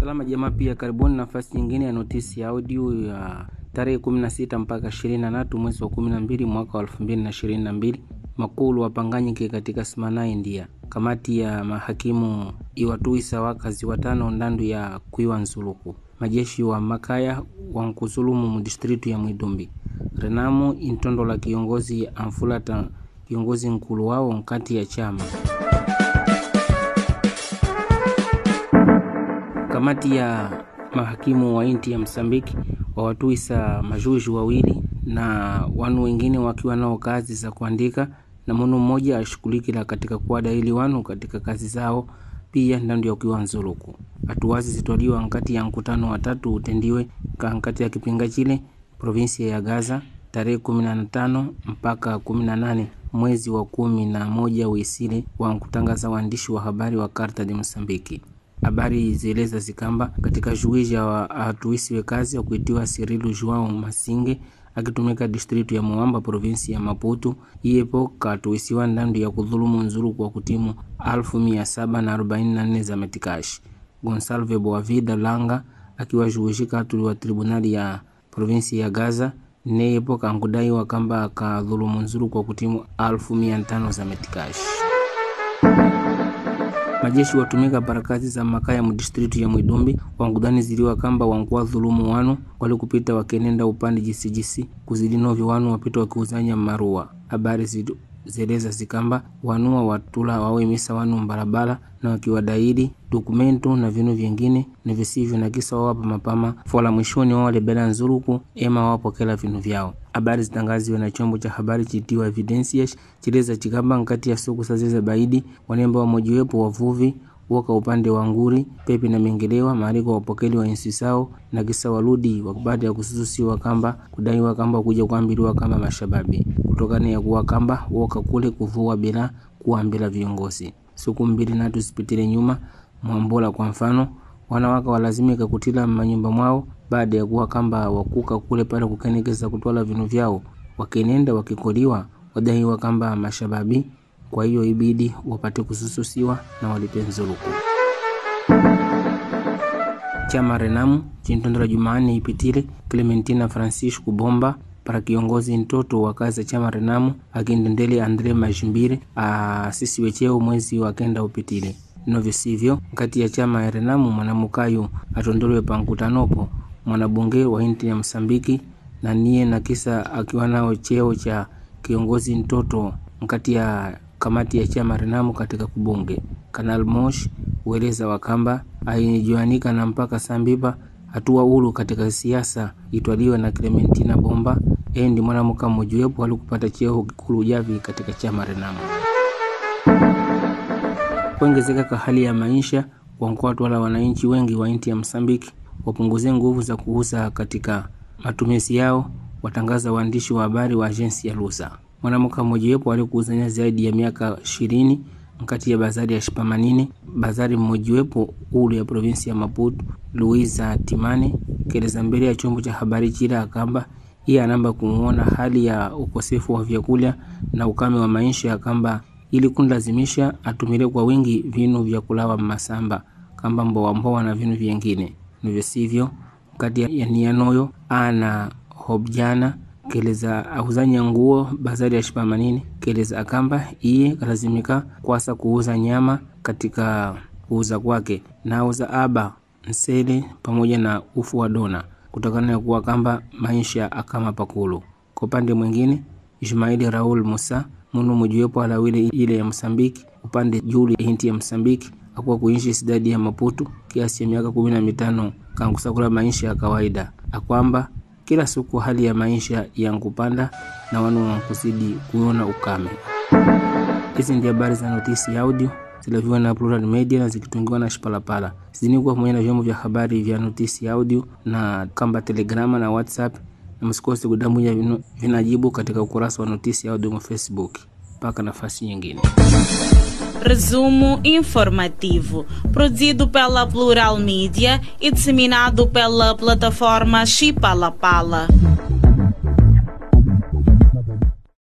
Salama jamaa, pia karibuni nafasi nyingine ya notisi ya audio ya tarehe 16 mpaka 23 mwezi wa 12 mwaka wa 2022. Makulu wapanganyike katika Smana, India. Kamati ya mahakimu iwatuisa wakazi watano ndandu ya kuiwa nzuluku. Majeshi wa makaya wankuzulumu mudistritu ya Mwidumbi. Renamu intondo la kiongozi amfulata kiongozi nkulu wao nkati ya chama Kamati ya mahakimu wa inti ya Msambiki wawatuisa majuju wawili na wanu wengine wakiwa nao kazi za kuandika na munu mmoja ashughulikila katika kuwadaili wanu katika kazi zao pia ndandu ya kuiwa nzuluku. Hatuwazi zitwaliwa nkati ya mkutano watatu utendiwe kankati ya kipinga chile provinsia ya Gaza tarehe 15 mpaka 18 mwezi wa kumi na moja wisile wa kutangaza waandishi wa habari wa Karta de Msambiki. Habari zieleza zikamba katika juija wa atuisiwe kazi wa kuitiwa Sirilu Joao Masinge akitumika distritu ya Moamba provinsi ya Maputo iyepo katuisiwa ndandu ya kudhulumu nzuru kwa kutimu alfu mia saba na arobaini na nne za metikashi. Gonsalve Boavida Langa akiwa juishika atuliwa tribunali ya provinsi ya Gaza neyepo kankudaiwa kamba kadhulumu nzuru kwa kutimu alfu mia tano za metikashi majeshi watumika parakazi za makaya mudistritu ya Mwidumbi wankudhani ziliwa kamba wankuwa dhulumu wanu wali kupita wakenenda upande jisijisi kuzidi novyo wanu wapita wakiuzanya marua. Habari zeleza zikamba wanua watula wawemisa wanu mbarabara na wakiwadaili dokumentu na vinu vyengine na visivyo na kisa wawapa mapama fola mwishoni wao walebela nzuruku ema wawapokela vinu vyao. Habari zitangaziwe na chombo cha habari chitiwa Evidencias chileza chikamba nkati ya suku sazeze baidi wanemba wamojiwepo wavuvi woka upande wa nguri pepe na mengelewa maaliko wapokeli wa insi sao na kisa waludi baada ya kusususiwa kamba kudaiwa kamba kuja kuambiliwa kamba mashababi kutokana ya kuwa kamba woka kule kuvua bila kuambila viongozi siku mbili natu zipitile nyuma mwambola kwa mfano wanawaka walazimika kutila manyumba mwao baada ya kuwa kamba wakuka kule pale kukenekeza kutwala vinu vyao wakenenda wakikoliwa wadaiwa kamba mashababi kwa hiyo ibidi wapate kusususiwa na walipe nzuluku. Chama Renamu chintondera Jumanne ipitile Clementina Francisco Bomba para kiongozi ntoto wa kazi ya chama Renamu akindendele Andre Majimbire asisiwe cheo mwezi wa kenda upitile novyo sivyo nkati ya chama ya Renamu mwanamukayo atondolewe pa nkutanopo mwanabunge wa inti ya Msambiki na niye na kisa akiwa nao cheo cha kiongozi ntoto nkati ya kamati ya chama Renamu katika kubunge. Kanal Mosh ueleza wakamba aijuanika na mpaka sambipa hatua ulu katika siasa itwaliwe na Clementina Bomba yeye ndi mwanamuka mmojiwepo alikupata cheo kikulu javi katika chama Renamu. Kuongezeka kwa hali ya maisha wankuwatu wala wananchi wengi wa inti ya Msambiki wapunguze nguvu za kuuza katika matumizi yao, watangaza waandishi wa habari wa ajensi ya Lusa. Mwanamke mmojawapo alikuuzania zaidi ya miaka ishirini nkati ya bazari ya Shipamanine, bazari mmojawapo ulu ya provinsi ya Maputo, Luiza Timane keleza mbele ya chombo cha habari chila akamba iye anamba kumuona hali ya ukosefu wa vyakula na ukame wa maisha ya kamba ili kunlazimisha atumile kwa wingi vinu vya kulawa masamba kamba mboa mboa na vinu vyengine nivyo sivyo kati ya nianoyo ana hobjana keleza auzanya nguo bazari ya shipamanini keleza akamba iye kalazimika kwasa kuuza nyama katika kuuza kwake na auza aba nsele pamoja na ufu wa dona kutokana na kuwa kamba maisha akama pakulu kwa upande mwingine Ismaili Raul Musa munu mojiwepo alawile ile ya Msambiki upande juli hinti ya Msambiki akuwa kuishi sidadi ya Maputo kiasi ya miaka kumi na mitano kankusakula maisha ya kawaida akwamba kila siku hali ya maisha yankupanda na wanu wankuzidi kuona ukame. Hizi ndio habari za notisi ya audio zilaviwa na Plural Media na zikitungiwa na Shipalapala. Zidini pamoja na vyombo vya habari vya notisi ya audio na kamba Telegrama na WhatsApp, na msikose kudamuja vinajibu katika ukurasa wa notisi ya audio wa Facebook. Mpaka nafasi nyingine. Resumo informativo, produzido pela Plural Mídia e disseminado pela plataforma Chipalapala.